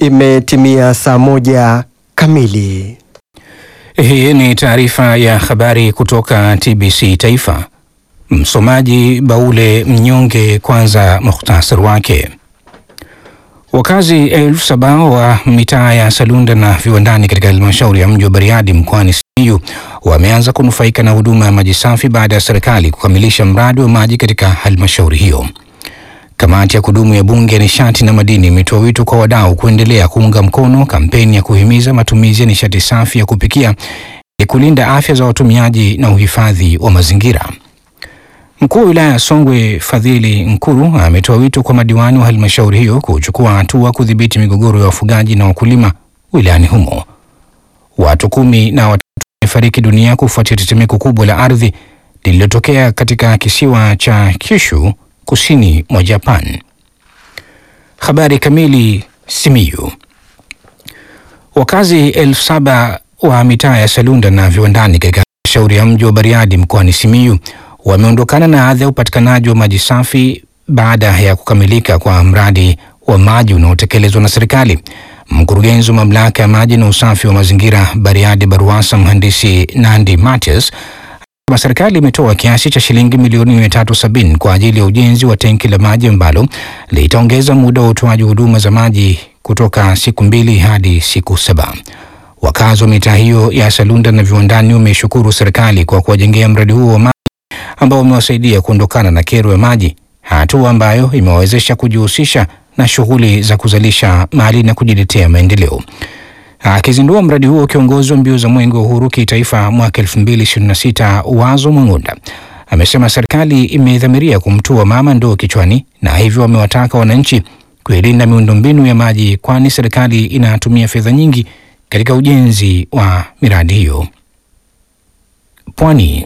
Imetimia saa moja kamili. Hii ni taarifa ya habari kutoka TBC Taifa. Msomaji Baule Mnyonge. Kwanza muhtasari wake. Wakazi elfu saba wa mitaa ya Salunda na viwandani katika halmashauri ya mji wa Bariadi mkoani Simiyu wameanza kunufaika na huduma ya maji safi baada ya serikali kukamilisha mradi wa maji katika halmashauri hiyo. Kamati ya kudumu ya Bunge ya nishati na madini imetoa wito kwa wadau kuendelea kuunga mkono kampeni ya kuhimiza matumizi ya nishati safi ya kupikia ili kulinda afya za watumiaji na uhifadhi wa mazingira. Mkuu wa wilaya ya Songwe Fadhili Nkuru ametoa wito kwa madiwani wa halmashauri hiyo kuchukua hatua kudhibiti migogoro ya wafugaji na wakulima wilayani humo. Watu kumi na watatu wamefariki dunia kufuatia tetemeko kubwa la ardhi lililotokea katika kisiwa cha Kyushu kusini mwa Japan. Habari kamili. Simiyu. Wakazi elfu saba wa mitaa ya Salunda na viwandani katika halmashauri ya mji wa Bariadi mkoani Simiyu wameondokana na adha ya upatikanaji wa maji safi baada ya kukamilika kwa mradi wa maji unaotekelezwa na serikali. Mkurugenzi wa mamlaka ya maji na usafi wa mazingira Bariadi BARUWASA mhandisi Nandi Matias wa serikali imetoa kiasi cha shilingi milioni mia tatu sabini kwa ajili ya ujenzi wa tenki la maji ambalo litaongeza muda wa utoaji huduma za maji kutoka siku mbili hadi siku saba. Wakazi wa mitaa hiyo ya Salunda na viwandani wameshukuru serikali kwa kuwajengea mradi huo wa maji ambao umewasaidia kuondokana na kero ya maji, hatua ambayo imewawezesha kujihusisha na shughuli za kuzalisha mali na kujiletea maendeleo. Akizindua mradi huo, kiongozi wa mbio za mwenge wa uhuru kitaifa mwaka 2026 Wazo Mang'onda amesema serikali imedhamiria kumtua mama ndoo kichwani, na hivyo wamewataka wananchi kuilinda miundombinu ya maji, kwani serikali inatumia fedha nyingi katika ujenzi wa miradi hiyo. Pwani.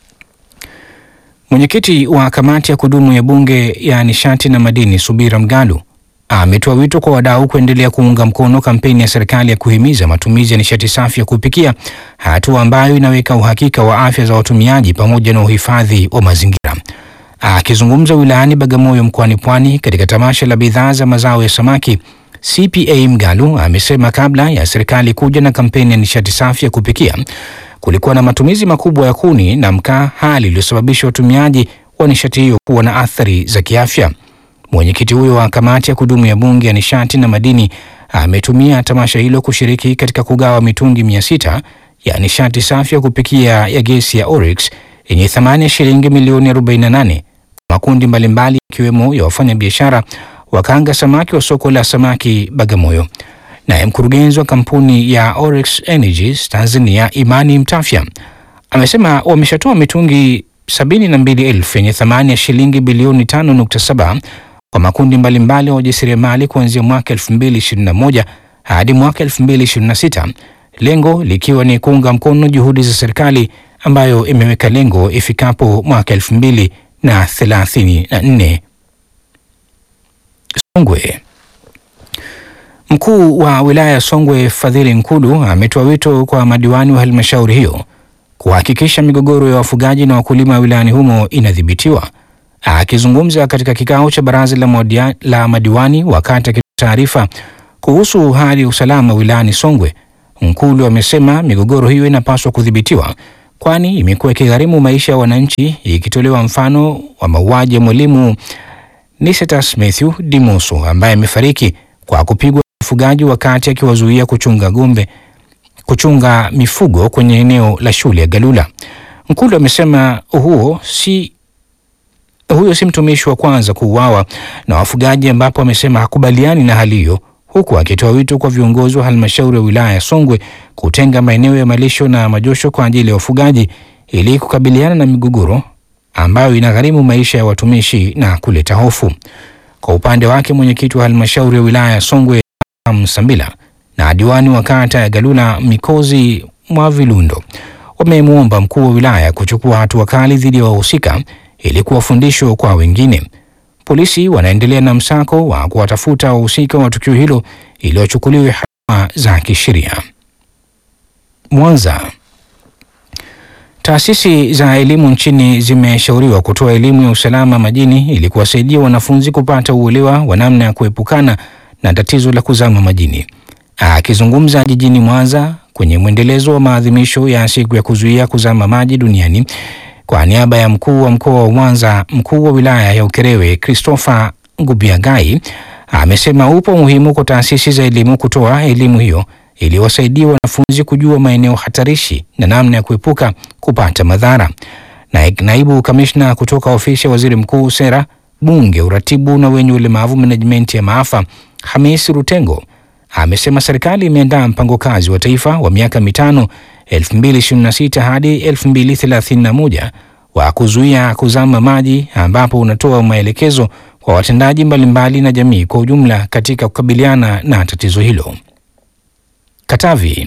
Mwenyekiti wa kamati ya kudumu ya bunge ya nishati na madini Subira Mgalu ametoa wito kwa wadau kuendelea kuunga mkono kampeni ya serikali ya kuhimiza matumizi ya nishati safi ya kupikia, hatua ambayo inaweka uhakika wa afya za watumiaji pamoja na uhifadhi wa mazingira. Akizungumza wilayani Bagamoyo mkoani Pwani katika tamasha la bidhaa za mazao ya samaki, CPA Mgalu amesema kabla ya serikali kuja na kampeni ya nishati safi ya kupikia kulikuwa na matumizi makubwa ya kuni na mkaa, hali iliyosababisha watumiaji wa nishati hiyo kuwa na athari za kiafya. Mwenyekiti huyo wa kamati ya kudumu ya bunge ya nishati na madini ametumia tamasha hilo kushiriki katika kugawa mitungi mia sita ya nishati safi ya kupikia ya gesi ya Oryx yenye thamani ya shilingi milioni 48 kwa makundi mbalimbali ikiwemo ya wafanyabiashara wakaanga samaki wa soko la samaki Bagamoyo. Naye mkurugenzi wa kampuni ya Oryx Energies Tanzania Imani Mtafya amesema wameshatoa mitungi sabini na mbili elfu yenye thamani ya shilingi bilioni 5.7 kwa makundi mbalimbali ya wajasiriamali kuanzia mwaka 2021 hadi mwaka 2026, lengo likiwa ni kuunga mkono juhudi za serikali ambayo imeweka lengo ifikapo mwaka 2034. Songwe. Mkuu wa wilaya ya Songwe Fadhili Nkulu ametoa wito kwa madiwani wa halmashauri hiyo kuhakikisha migogoro ya wafugaji na wakulima wilayani humo inadhibitiwa. Akizungumza katika kikao cha baraza la, modia, la madiwani wakati akitoa taarifa kuhusu hali ya usalama wilayani Songwe, Nkulu amesema migogoro hiyo inapaswa kudhibitiwa, kwani imekuwa ikigharimu maisha ya wananchi, ikitolewa mfano wa mauaji ya mwalimu Nicetas Matthew Dimoso ambaye amefariki kwa kupigwa wafugaji wakati akiwazuia kuchunga ng'ombe kuchunga mifugo kwenye eneo la shule ya Galula. Nkulu amesema huo si huyo si mtumishi wa kwanza kuuawa na wafugaji, ambapo amesema hakubaliani na hali hiyo, huku akitoa wito kwa viongozi wa halmashauri ya wilaya ya Songwe kutenga maeneo ya malisho na majosho kwa ajili ya wafugaji ili kukabiliana na migogoro ambayo inagharimu maisha ya watumishi na kuleta hofu. Kwa upande wake, mwenyekiti wa halmashauri ya wilaya ya Songwe Msambila na diwani wa kata ya Galula Mikozi Mwavilundo wamemwomba mkuu wa wilaya kuchukua hatua kali dhidi ya wahusika ili kuwa fundisho kwa wengine. Polisi wanaendelea na msako wa kuwatafuta wahusika wa tukio hilo ili wachukuliwe hatua za kisheria. Mwanza. Taasisi za elimu nchini zimeshauriwa kutoa elimu ya usalama majini ili kuwasaidia wanafunzi kupata uelewa wa namna ya kuepukana na tatizo la kuzama majini. Akizungumza jijini Mwanza kwenye mwendelezo wa maadhimisho ya siku ya kuzuia kuzama maji duniani kwa niaba ya mkuu wa mkoa wa Mwanza, mkuu wa wilaya ya Ukerewe Christopher Ngubiagai amesema upo umuhimu kwa taasisi za elimu kutoa elimu hiyo ili wasaidie wanafunzi kujua maeneo hatarishi na namna ya kuepuka kupata madhara. Na naibu kamishna kutoka ofisi ya waziri mkuu, sera, bunge, uratibu na wenye ulemavu, menejimenti ya maafa, Hamis Rutengo amesema serikali imeandaa mpango kazi wa taifa wa miaka mitano 2026 hadi 2031 wa kuzuia kuzama maji ambapo unatoa maelekezo kwa watendaji mbalimbali na jamii kwa ujumla katika kukabiliana na tatizo hilo. Katavi.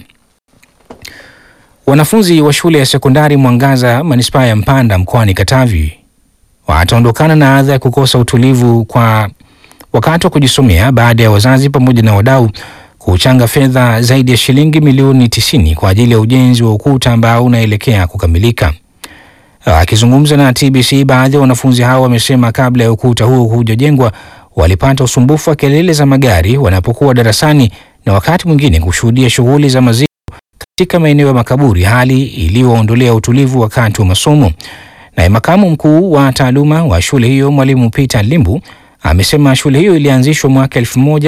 Wanafunzi wa shule ya sekondari Mwangaza manispaa ya Mpanda mkoani Katavi wataondokana na adha ya kukosa utulivu kwa wakati wa kujisomea baada ya wazazi pamoja na wadau kuchanga fedha zaidi ya shilingi milioni 90 kwa ajili ya ujenzi wa ukuta ambao unaelekea kukamilika. Akizungumza na TBC, baadhi ya wanafunzi hao wamesema kabla ya ukuta huo hujajengwa walipata usumbufu wa kelele za magari wanapokuwa darasani na wakati mwingine kushuhudia shughuli za maziko katika maeneo ya makaburi, hali iliyoondolea utulivu wakati wa masomo. Naye makamu mkuu wa taaluma wa shule hiyo mwalimu Peter Limbu amesema shule hiyo ilianzishwa mwaka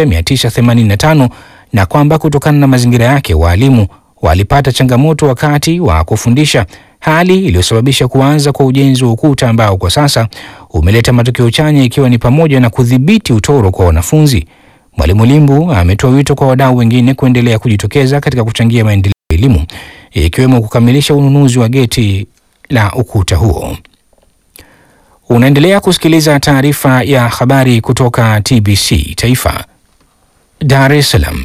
1985 na kwamba kutokana na mazingira yake waalimu walipata changamoto wakati wa kufundisha, hali iliyosababisha kuanza kwa ujenzi wa ukuta ambao kwa sasa umeleta matokeo chanya ikiwa ni pamoja na kudhibiti utoro kwa wanafunzi. Mwalimu Limbu ametoa wito kwa wadau wengine kuendelea kujitokeza katika kuchangia maendeleo ya elimu ikiwemo kukamilisha ununuzi wa geti la ukuta huo. Unaendelea kusikiliza taarifa ya habari kutoka TBC Taifa, Dar es Salaam.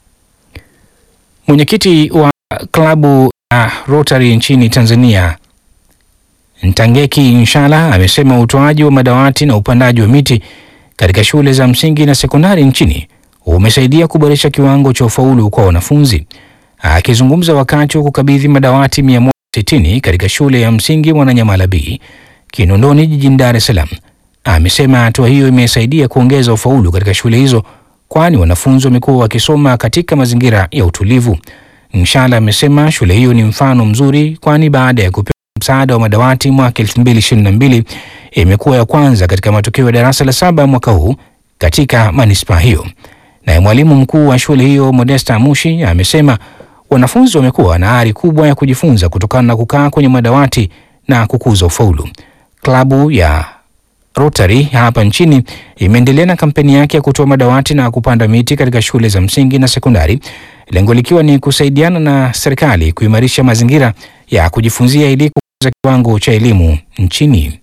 Mwenyekiti wa klabu ya Rotary nchini Tanzania Ntangeki Inshala amesema utoaji wa madawati na upandaji wa miti katika shule za msingi na sekondari nchini umesaidia kuboresha kiwango cha ufaulu kwa wanafunzi. Akizungumza wakati wa kukabidhi madawati 160 katika shule ya msingi Mwananyamala B Kinondoni jijini Dar es Salaam, amesema hatua hiyo imesaidia kuongeza ufaulu katika shule hizo, kwani wanafunzi wamekuwa wakisoma katika mazingira ya utulivu. Nshala amesema shule hiyo ni mfano mzuri, kwani baada ya kupewa msaada wa madawati mwaka 2022 imekuwa ya kwanza katika matokeo ya darasa la saba mwaka huu katika manispaa hiyo. Naye mwalimu mkuu wa shule hiyo Modesta Mushi amesema wanafunzi wamekuwa na ari kubwa ya kujifunza kutokana na kukaa kwenye madawati na kukuza ufaulu. Klabu ya Rotary hapa nchini imeendelea na kampeni yake ya kutoa madawati na kupanda miti katika shule za msingi na sekondari, lengo likiwa ni kusaidiana na serikali kuimarisha mazingira ya kujifunzia ili kukuza kiwango cha elimu nchini.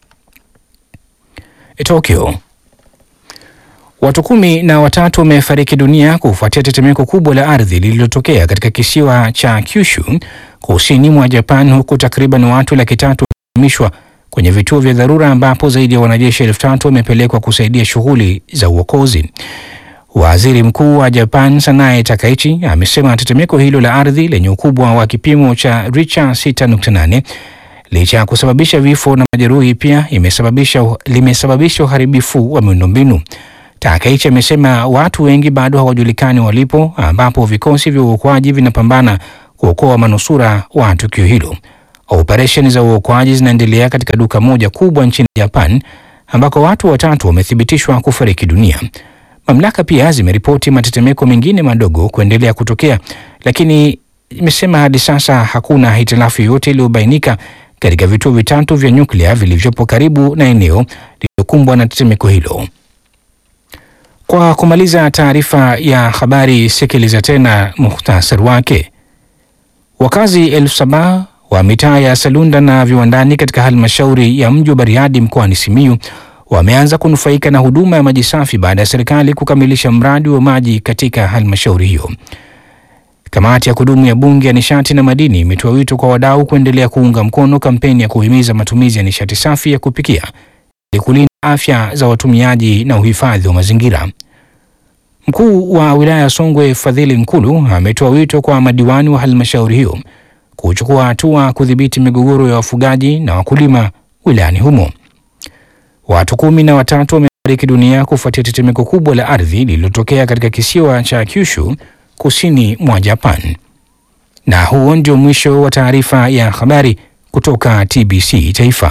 Tokyo. Watu kumi na watatu wamefariki dunia kufuatia tetemeko kubwa la ardhi lililotokea katika kisiwa cha Kyushu kusini mwa Japan, huku takriban watu laki tatu wakihamishwa kwenye vituo vya dharura ambapo zaidi ya wanajeshi elfu tatu wamepelekwa kusaidia shughuli za uokozi. Waziri Mkuu wa Japan Sanae Takaichi amesema tetemeko hilo la ardhi lenye ukubwa wa kipimo cha Richter 6.8 licha ya kusababisha vifo na majeruhi pia imesababisha limesababisha uharibifu wa miundombinu. Takaichi amesema watu wengi bado hawajulikani walipo, ambapo vikosi vya uokoaji vinapambana kuokoa manusura wa tukio hilo. Operesheni za uokoaji zinaendelea katika duka moja kubwa nchini Japan ambako watu watatu wamethibitishwa kufariki dunia. Mamlaka pia zimeripoti matetemeko mengine madogo kuendelea kutokea, lakini imesema hadi sasa hakuna hitilafu yoyote iliyobainika katika vituo vitatu vya nyuklia vilivyopo karibu na eneo lililokumbwa na tetemeko hilo. Kwa kumaliza taarifa ya habari, sikiliza tena muhtasari wake. Wakazi elfu saba wa mitaa ya Salunda na viwandani katika halmashauri ya mji wa Bariadi mkoani Simiyu wameanza kunufaika na huduma ya maji safi baada ya serikali kukamilisha mradi wa maji katika halmashauri hiyo. Kamati ya kudumu ya Bunge ya nishati na madini imetoa wito kwa wadau kuendelea kuunga mkono kampeni ya kuhimiza matumizi ya nishati safi ya kupikia ili kulinda afya za watumiaji na uhifadhi wa mazingira. Mkuu wa wilaya ya Songwe Fadhili Nkulu ametoa wito kwa madiwani wa halmashauri hiyo kuchukua hatua kudhibiti migogoro ya wafugaji na wakulima wilayani humo. Watu kumi na watatu wame fariki dunia kufuatia tetemeko kubwa la ardhi lililotokea katika kisiwa cha Kyushu kusini mwa Japan. Na huo ndio mwisho wa taarifa ya habari kutoka TBC Taifa.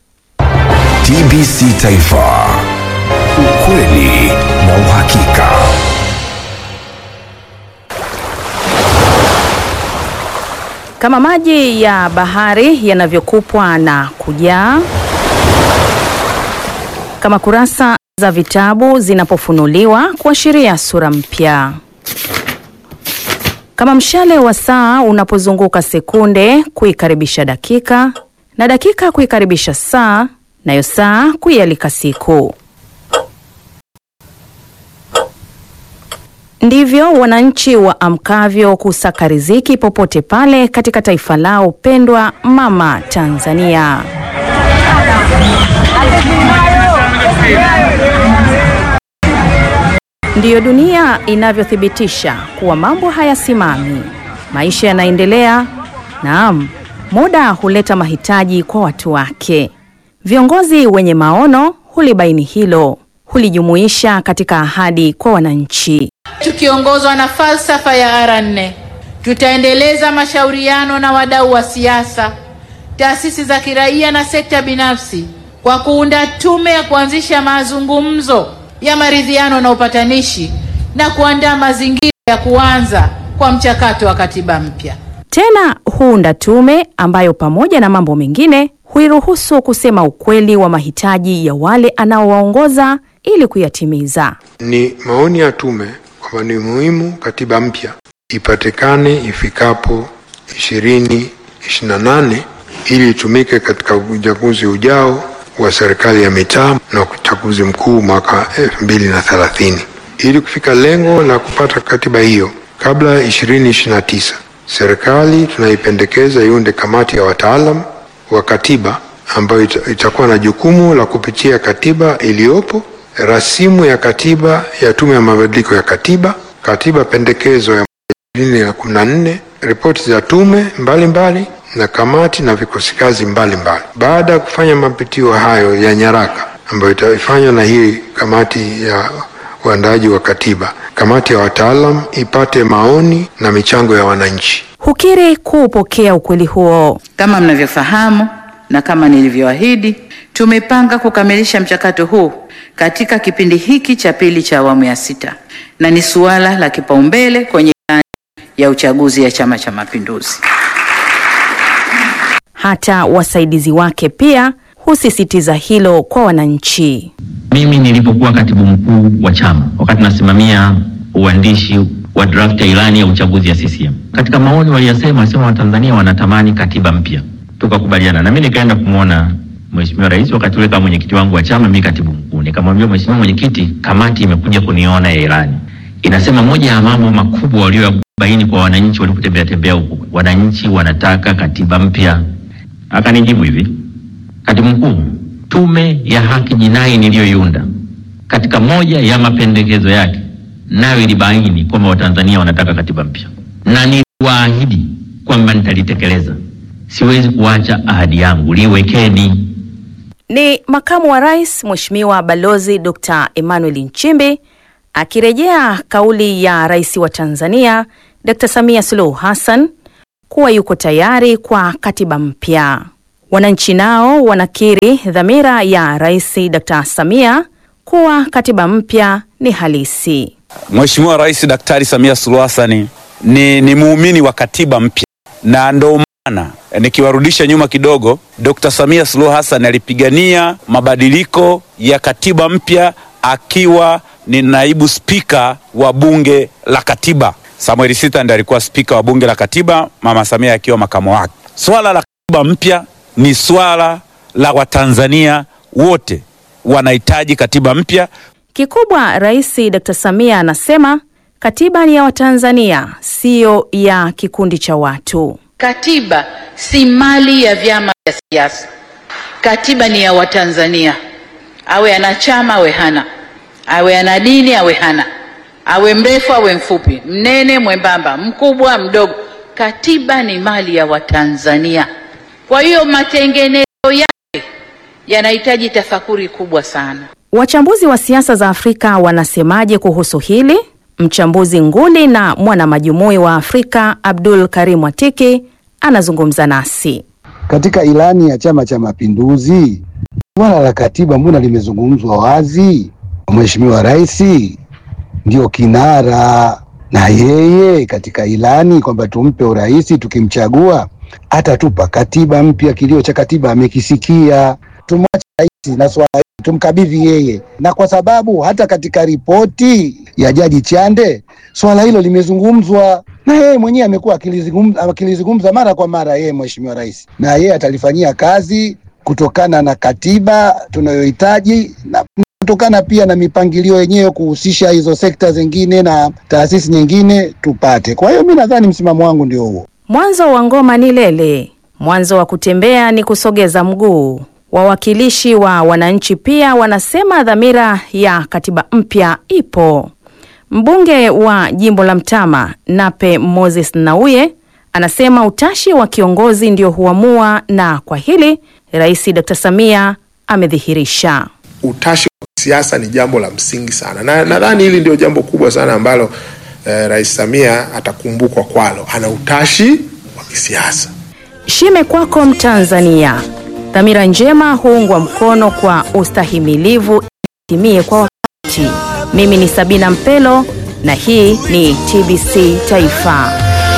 TBC Taifa, ukweli na uhakika. Kama maji ya bahari yanavyokupwa na kujaa, kama kurasa za vitabu zinapofunuliwa kuashiria sura mpya, kama mshale wa saa unapozunguka sekunde kuikaribisha dakika na dakika kuikaribisha saa, nayo saa kuialika siku. Ndivyo wananchi waamkavyo kusaka riziki popote pale katika taifa lao pendwa mama Tanzania. Ndiyo dunia inavyothibitisha kuwa mambo hayasimami, maisha yanaendelea. Naam, muda huleta mahitaji kwa watu wake. Viongozi wenye maono hulibaini hilo, hulijumuisha katika ahadi kwa wananchi. Tukiongozwa na falsafa ya R4 tutaendeleza mashauriano na wadau wa siasa, taasisi za kiraia na sekta binafsi kwa kuunda tume ya kuanzisha mazungumzo ya maridhiano na upatanishi na kuandaa mazingira ya kuanza kwa mchakato wa katiba mpya. Tena huunda tume ambayo pamoja na mambo mengine huiruhusu kusema ukweli wa mahitaji ya wale anaowaongoza ili kuyatimiza. Ni maoni ya tume kwamba ni muhimu katiba mpya ipatikane ifikapo ishirini ishirini na nane ili itumike katika uchaguzi ujao wa serikali ya mitaa na uchaguzi mkuu mwaka elfu mbili na thelathini. Ili kufika lengo la kupata katiba hiyo kabla ya ishirini ishirini na tisa, serikali tunaipendekeza iunde kamati ya wataalam wa katiba ambayo ita- itakuwa na jukumu la kupitia katiba iliyopo, rasimu ya katiba ya tume ya mabadiliko ya katiba, katiba pendekezo ya ishirini na kumi na nne, ripoti za tume mbalimbali mbali, na kamati na vikosi kazi mbalimbali. Baada ya kufanya mapitio hayo ya nyaraka ambayo itafanywa na hii kamati ya uandaaji wa katiba, kamati ya wataalam ipate maoni na michango ya wananchi. Hukiri kuupokea ukweli huo. Kama mnavyofahamu na kama nilivyoahidi, tumepanga kukamilisha mchakato huu katika kipindi hiki cha pili cha awamu ya sita, na ni suala la kipaumbele kwenye ilani ya uchaguzi ya Chama cha Mapinduzi. Hata wasaidizi wake pia husisitiza hilo kwa wananchi. Mimi nilipokuwa katibu mkuu wa chama wakati nasimamia uandishi wa draft ya ilani ya uchaguzi ya CCM, katika maoni waliyasema, wasema Watanzania wanatamani katiba mpya, tukakubaliana na mimi nikaenda kumwona Mheshimiwa Rais wakati ule kama mwenyekiti wangu wa chama, mimi katibu mkuu, nikamwambia Mheshimiwa Mwenyekiti, kamati imekuja kuniona ya ilani inasema moja ya mambo makubwa waliobaini kwa wananchi walipotembea tembea huku, wananchi wanataka katiba mpya. Akanijibu hivi, katibu mkuu, tume ya haki jinai niliyoiunda katika moja ya mapendekezo yake nayo ilibaini kwamba watanzania wanataka katiba mpya, na niliwaahidi kwamba nitalitekeleza. Siwezi kuacha ahadi yangu, liwekeni. Ni makamu wa rais Mheshimiwa Balozi Dr. Emmanuel Nchimbi akirejea kauli ya rais wa Tanzania Dr. Samia Suluhu Hassan kuwa yuko tayari kwa katiba mpya. Wananchi nao wanakiri dhamira ya rais Dr. Samia kuwa katiba mpya ni halisi. Mheshimiwa Rais Daktari Samia Suluhu Hassan ni, ni muumini wa katiba mpya na ndo maana nikiwarudisha nyuma kidogo, Dr. Samia Suluhu Hassan alipigania mabadiliko ya katiba mpya akiwa ni naibu spika wa bunge la katiba. Samuel Sita ndiye alikuwa spika wa bunge la katiba, Mama Samia akiwa makamo wake. Swala la katiba mpya ni swala la Watanzania wote, wanahitaji katiba mpya. Kikubwa Rais Dr. Samia anasema katiba ni ya Watanzania, siyo ya kikundi cha watu. Katiba si mali ya vyama vya siasa. Katiba ni ya Watanzania, awe ana chama awe hana, awe ana dini awe hana, awe mrefu awe mfupi, mnene mwembamba, mkubwa mdogo. Katiba ni mali ya Watanzania. Kwa hiyo matengenezo yake yanahitaji tafakuri kubwa sana. Wachambuzi wa siasa za Afrika wanasemaje kuhusu hili? Mchambuzi nguli na mwana majumui wa Afrika Abdul Karim Watiki anazungumza nasi. Katika ilani ya Chama cha Mapinduzi, swala la katiba mbona limezungumzwa wazi? Mheshimiwa Rais ndio kinara, na yeye katika ilani kwamba tumpe urais, tukimchagua atatupa katiba mpya. Kilio cha katiba amekisikia, tumwache rais na swala hili tumkabidhi yeye, na kwa sababu hata katika ripoti ya Jaji Chande swala hilo limezungumzwa na yeye mwenyewe amekuwa akilizungumza akilizungumza mara kwa mara yeye Mheshimiwa Rais, na yeye atalifanyia kazi kutokana na katiba tunayohitaji na kutokana pia na mipangilio yenyewe kuhusisha hizo sekta zingine na taasisi nyingine tupate. Kwa hiyo mi nadhani msimamo wangu ndio huo. Mwanzo wa ngoma ni lele, mwanzo wa kutembea ni kusogeza mguu. Wawakilishi wa wananchi pia wanasema dhamira ya katiba mpya ipo. Mbunge wa jimbo la Mtama Nape Moses Nnauye anasema utashi wa kiongozi ndio huamua, na kwa hili Rais Dr. Samia amedhihirisha. Utashi wa kisiasa ni jambo la msingi sana, na nadhani hili ndio jambo kubwa sana ambalo eh, Rais Samia atakumbukwa kwalo. Ana utashi wa kisiasa. Shime kwako Mtanzania, dhamira njema huungwa mkono kwa ustahimilivu itimie kwa wakati. Mimi ni Sabina Mpelo na hii ni TBC Taifa.